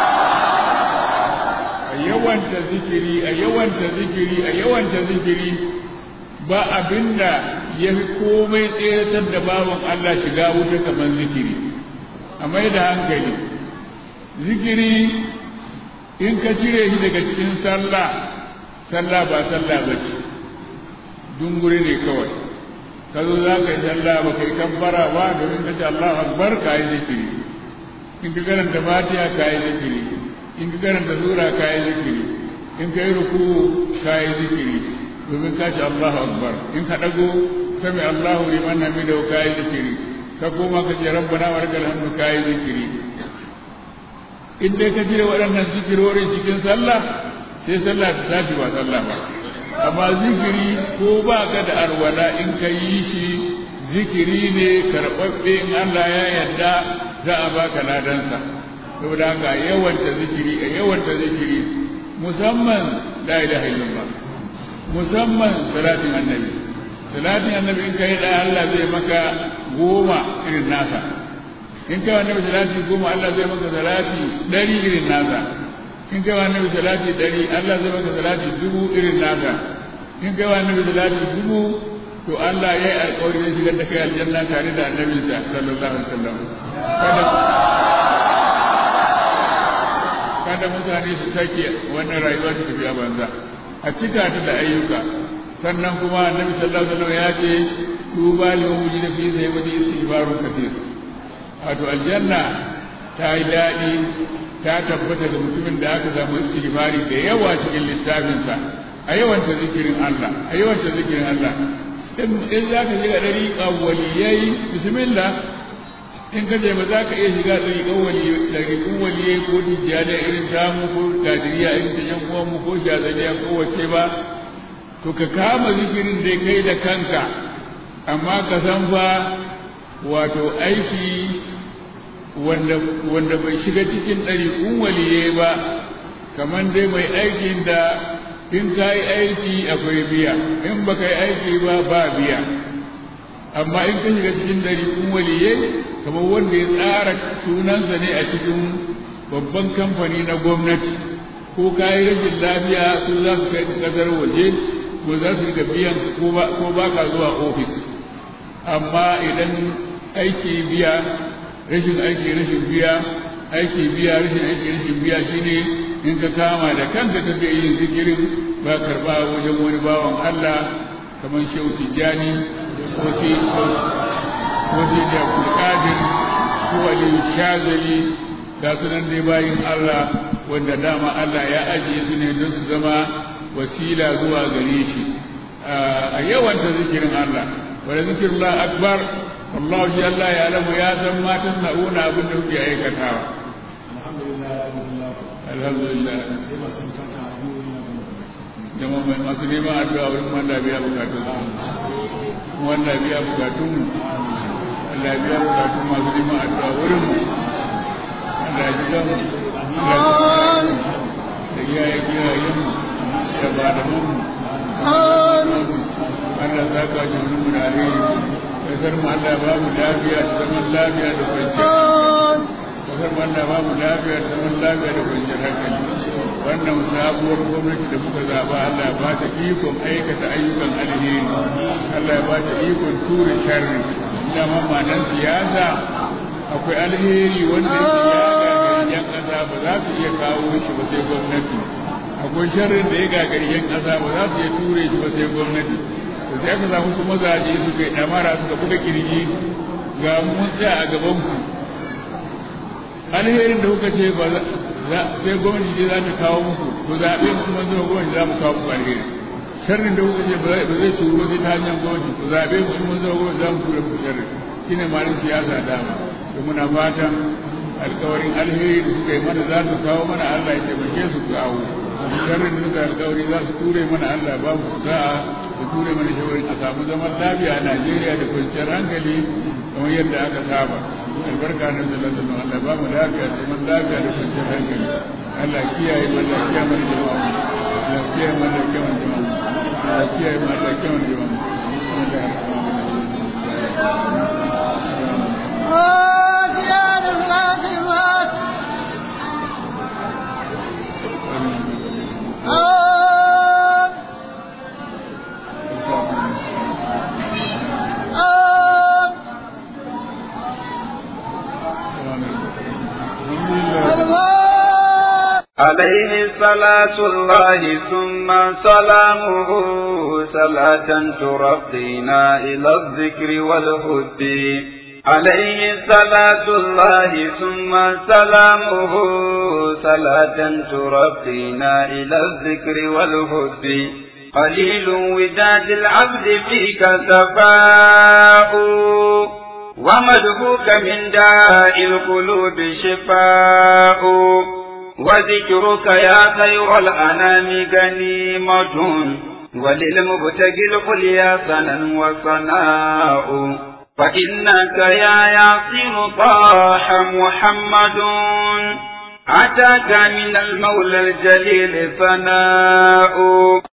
a yawanta zikiri a yawanta zikiri a yawanta zikiri ba abinda ya fi komai tseratar da bawan Allah shiga wuta kamar zikiri a mai da hankali zikiri in ka cire shi daga cikin sallah sallah ba sallah ba ce dunguri ne kawai ka zo za ka yi sallah ba ka yi kabbara ba domin ka ce Allah akbar ka yi zikiri in ka karanta fatiha ka yi zikiri in ka karanta sura ka yi zikiri in ka yi ruku ka yi zikiri domin ka ce Allah akbar in ka dago sami Allahu liman hamidahu ka yi zikiri ka koma ka ce rabbana wa lakal hamdu ka yi zikiri in dai ka jira waɗannan zikirorin cikin sallah sai sallah ta tashi ba sallah ba amma zikiri ko ba ka da arwala in ka yi shi zikiri ne karɓaɓɓe in Allah ya yarda za a baka ladansa saboda haka yawanta zikiri a yawanta zikiri musamman la ilaha illallah musamman salatin annabi salatin annabi in kai da Allah zai maka goma irin nasa in kai annabi salati goma Allah zai maka salati ɗari irin nasa in kai annabi salati ɗari Allah zai maka salati dubu irin nasa in kai annabi salati dubu to Allah ya yi alƙawari zai shigar da kai aljanna tare da annabinsa sallallahu alaihi wasallam kada kada mutane su sake wannan rayuwa ta tafiya banza a cika ta da ayyuka sannan kuma annabi sallallahu alaihi wasallam ya ce tuba lil mujid fi sayyidi istighfarun kathir wato aljanna ta yi daɗi ta tabbata ga mutumin da aka samu istighfari da yawa cikin littafinsa a yawanta zikirin Allah a yawanta zikirin Allah in za ka shiga ɗariƙa waliyai bismillah in ka je ba za ka iya shiga ɗariƙan waliyai waliyai ko tijjaniya irin tamu ko kadiriya irin ta yan uwanmu ko shazaniya ko wace ba to ka kama zikirin da kai da kanka amma ka san fa wato aiki wanda wanda bai shiga cikin ɗariƙun waliyai ba kamar dai mai aikin da in ka yi aiki akwai biya in ba ka yi aiki ba ba biya amma in ka shiga cikin ɗariƙun waliyai kamar wanda ya tsara sunansa ne a cikin babban kamfani na gwamnati ko ka yi rashin lafiya su za su kai ƙasar waje ko za su riga biyan ko ba ka zuwa ofis amma idan aiki biya rashin aiki rashin biya aiki biya rashin aiki rashin biya shine in ka kama da kanka ka ga yin zikirin ba karba wajen wani bawan Allah kamar Shehu Tijjani ko shi ko shi da Abdulkadir ko Ali Shazali ga sunan dai bayin Allah wanda dama Allah ya ajiye su ne don su zama wasila zuwa gare shi a yawan ta zikirin Allah wanda zikirullah akbar Allah shi Allah ya alamu ya san matan na'una abin da kuke aikatawa alhamdulillah jama mai masu neman addu'a wurin wanda biya bukatun su wanda biya bukatun mu Allah biya bukatun masu neman addu'a wurin mu Allah ji gan mu Allah da iyaye iyayen mu da ba da mu Allah za ka ji mu da alheri kasar mu Allah ba mu lafiya da zaman lafiya da kwanciyar kasar mu Allah ba mu lafiya da zaman lafiya da kwanciyar hankali wannan sabuwar gwamnati da muka zaba Allah ya ba ta ikon aikata ayyukan alheri Allah ya ba ta ikon ture sharri dama ma'anar siyasa akwai alheri wanda ya gagari ba za su iya kawo shi ba sai gwamnati akwai sharrin da ya gagari yan ƙasa ba za su iya ture shi ba sai gwamnati to sai aka samu su mazaje suka yi ɗamara suka buga kirji ga mun tsaya a gaban ku alherin da kuka ce ba sai gwamnati ce za ta kawo muku ku zaɓe mu kuma zuwa gwamnati za mu kawo muku alheri sharrin da kuka ce ba zai turo sai ta hanyar gwamnati ku zaɓe mu kuma zuwa gwamnati za mu tura muku sharrin shine malin siyasa dama da muna fatan alkawarin alheri da suka yi mana za su kawo mana Allah ya taimake su kawo sharrin da suka alkawari za su ture mana Allah ba mu sa'a su ture mana shawarin a samu zaman lafiya a Najeriya da kwanciyar hankali kamar yadda aka saba albarka na sallallahu alaihi Allah ba mu lafiya da zaman lafiya da kwanciyar hankali Allah kiyaye mu Allah kiyaye mana jama'a Allah kiyaye mu Allah kiyaye mana jama'a Allah kiyaye mu Allah kiyaye mana jama'a عليه صلاة الله ثم سلامه صلاة ترقينا إلى الذكر والهد عليه صلاة الله ثم سلامه صلاة ترقينا إلى الذكر والهد قليل وداد العبد فيك سفاء ومدهوك من داء القلوب شفاء وذكرك يا خير الأنام غنيمة وللمبتغي القليا سنا وصناء فإنك يا ياسين طاح محمد أتاك من المولى الجليل ثناء